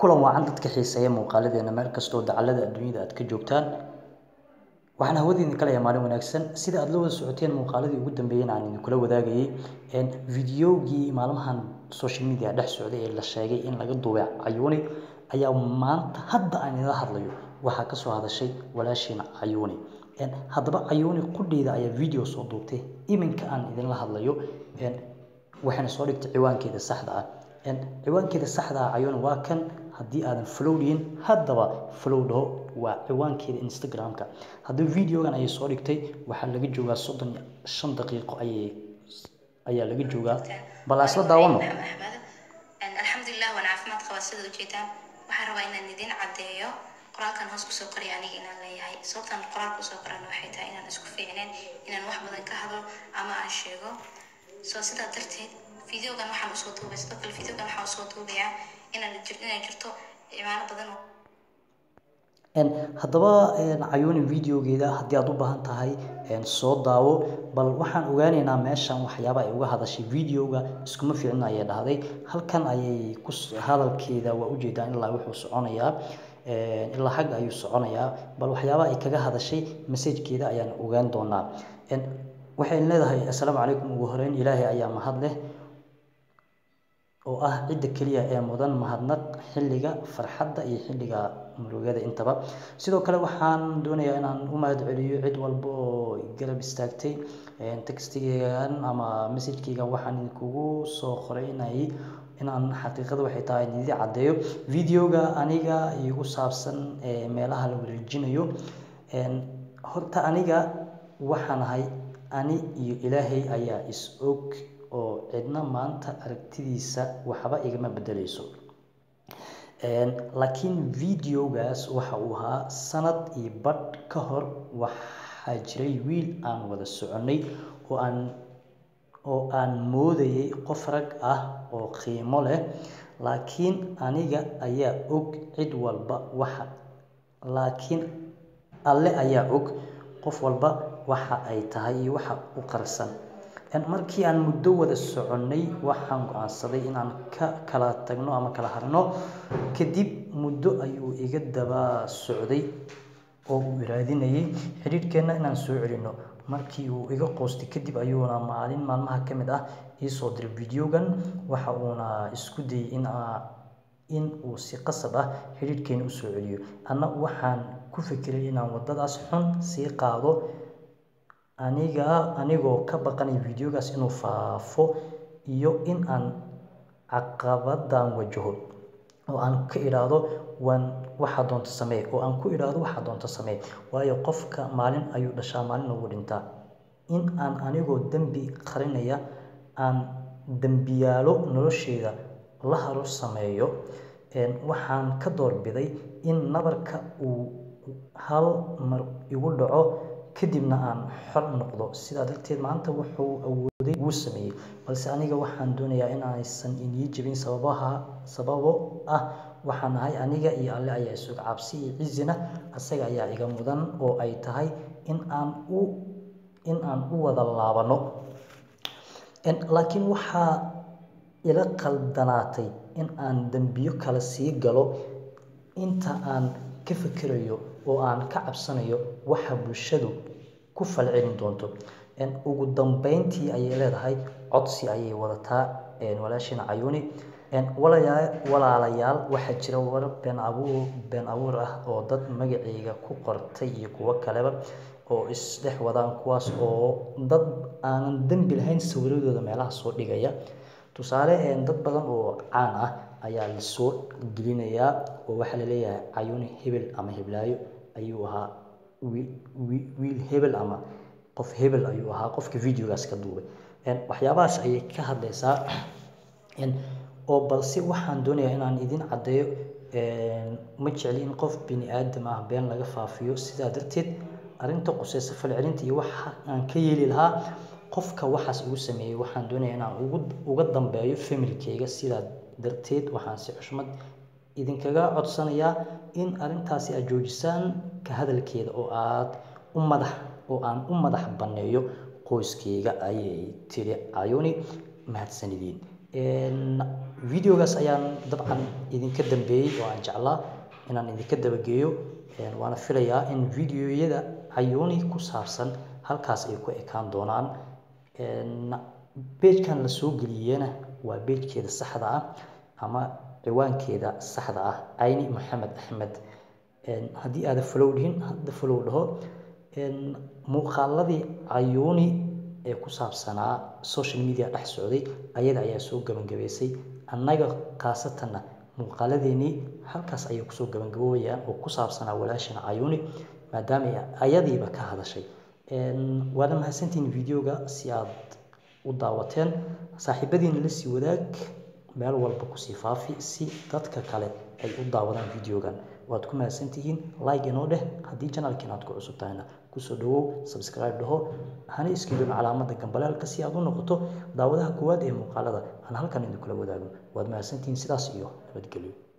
kulan wacan dadka xiiseeya muuqaaladeena meel kastoo dacallada adduunyada aad ka joogtaan waxaan hawadiina ka leeyahay maalin wanaagsan sida aad la wada socoteen muuqaaladii ugu dambeeyeen aan idinkula wadaagayay videogii maalmahan social media dhex socday ee la sheegay in laga duubay cayuuni ayaa maanta hadda aan idinla hadlayo waxaa ka soo hadashay walaashiina cayuuni haddaba cayuuni qudheeda ayaa video soo duubtay iminka aan idinla hadlayo waxayna soo dhigtay ciwaankeeda saxda ah ciwaankeeda saxda ah cayuuni waa kan haddii aadan flow dhihin haddaba flow dhaho waa ciwaankeeda instagram-ka haddaba videogan ayay soo dhigtay waxaa laga joogaa soddon iyo shan daqiiqo ayay ayaa laga joogaa bal aan isla daawano alxamdulilah waan caafimaad qabaa sida ujeedaan waxaan rabaa inaan idiin caddeeyo qoraalkan hoos kusoo qoriya aniga inaan leeyahay sababtaan qoraalka usoo qorana waxay tahay inaan isku fiicneen inaan wax badan ka hadlo ama aan sheego soo sidaa darteed videogan waxaan usoo duubay sidoo kale videogan waxaan usoo duubayaa inaan inay jirto cimaano badan oo haddaba cayuuni videogeeda haddii aad u baahan tahay soo daawo bal waxaan ogaaneynaa meeshan waxyaaba ay uga hadashay videoga iskuma fiicna ayay dhahday halkan ayay ku hadalkeeda waa ujeedaan ilaa wuxuu soconayaa ilaa xagga ayuu soconayaa bal waxyaaba ay kaga hadashay messajkeeda ayaan ogaan doonaa waxay leedahay assalaamu calaykum ugu horeyn ilaahay ayaa mahad leh oo ah cidda keliya ee mudan mahadnaq xilliga farxadda iyo xilliga murugada intaba sidoo kale waxaan doonayaa inaan u mahad celiyo cid walba oo garab istaagtay textigeygan ama messajkeygan waxaan idinkugu soo qoreynayay inaan xaqiiqada waxay tahay idii caddeeyo videoga aniga igu saabsan meelaha la wareejinayo horta aniga waxaan ahay ani iyo ilaahay ayaa is og oo cidna maanta aragtidiisa waxba igama bedeleyso laakiin videogaas waxa uu ahaa sanad iyo badh ka hor waxaa jiray wiil aan wada soconay oo aan oo aan moodayay qof rag ah oo qiimo leh laakiin aniga ayaa og cid walba waxa laakiin alle ayaa og qof walba waxa ay tahay iyo waxa u qarsan markii aan muddo wada soconnay waxaan go-aansaday inaan ka kala tagno ama kala harno kadib muddo ayuu iga daba socday oo uu iraadinayay xidhiidhkeenna inaan soo celino markii uu iga qoostay kadib ayuuna maalin maalmaha ka mid ah iisoo diray videogan waxa uuna isku dayay in in uu si qasab ah xidhiidhkeena usoo celiyo anna waxaan ku fikiray inaan waddadaas xun sii qaado aniga anigoo ka baqanay videogaas inuu faafo iyo in aan caqabadan wajaho oo aan ka idhaahdo waan waxaa doonta samee oo aan ku idhaahdo waxaa doonta samee waayo qofka maalin ayuu dhashaa maalin ugu dhintaa in aan anigoo dembi qarinaya aan dembiyaalo nolosheeda la haro sameeyo waxaan ka doorbiday in nabarka uu hal mar igu dhaco kadibna aan xor noqdo sidaa darteed maanta wuxuu awooday wuu sameeyey balse aniga waxaan doonayaa in aysan inii jebin sababaha sababo ah waxaan ahay aniga iyo alle ayaa isog cabsi iyo cizina asaga ayaa iga mudan oo ay tahay in aan u in aan u wada laabano laakiin waxaa ila qaldanaatay in aan dembiyo kale sii galo inta aan ka fikirayo oo aan ka cabsanayo waxa bulshadu ku falcelin doonto ugu dambeyntii ayay leedahay codsi ayay wadataa walaashina cayuuni walaalayaal waxaa jira war been abuur been abuur ah oo dad magaceyga ku qortay iyo kuwo kaleba oo isdhex wadaan kuwaas oo dad aanan dembi lahayn sawiradooda meelaha soo dhigaya tusaale dad badan oo caan ah ayaa lasoo gelinayaa oo waxaa laleeyahay cayuuni hebel ama heblaayo ayuu ahaa wiil hebel ama qof hebel ayuu ahaa qofka videogaas ka duubay waxyaabahaas ayay ka hadlaysaa oo balse waxaan doonayaa inaan idin caddeeyo ma jecli in qof bini aadam ah been laga faafiyo sidaa darteed arrinta quseysa falcelinta iyo waxa aan ka yeeli lahaa qofka waxaas igu sameeyey waxaan doonayaa inaan ugu uga dambeeyo familkeyga sidaa darteed waxaan si xushmad idinkaga codsanayaa in arrintaasi aad joojisaan ka hadalkeeda oo aad u madax oo aan u madax banneeyo qoyskeyga ayay tiri cayuni mahadsanidin videogaas ayaan dabcan idinka dambeeyey oo aan jeclaa inaan idinka dabageeyo waana filayaa in videoyada cayuuni ku saabsan halkaas ay ku ekaan doonaan beejkan la soo geliyena waa beejkeeda saxda ah ama ciwaankeeda saxda ah cayni maxamed axmed haddii aada follow dhihin hadda follow dhaho muuqaaladii cayuuni ee ku saabsanaa social media dhex socday ayada ayaa soo gabagabaysay annaga khaasatanna muuqaaladeenii halkaas ayay kusoo gabangaboobayaan oo ku saabsanaa walaashana cayuuni maadaama ayadiiba ka hadashay waana mahadsantihiin videoga si aad u daawateen saaxiibadiina la sii wadaag meel walba kusii faafi si dadka kale ay u daawadaan videogan waad ku mahadsantihiin like inoo dheh haddii janalkiin aad ku cusub tahayna kusoo dhawow subscribe dhaho hana iskidun calaamada gambaleelka si aad u noqoto daawadaha koowaad ee muuqaalada aan halkan idinkula wadaago waad mahadsantihiin sidaas iyo nabadgelyo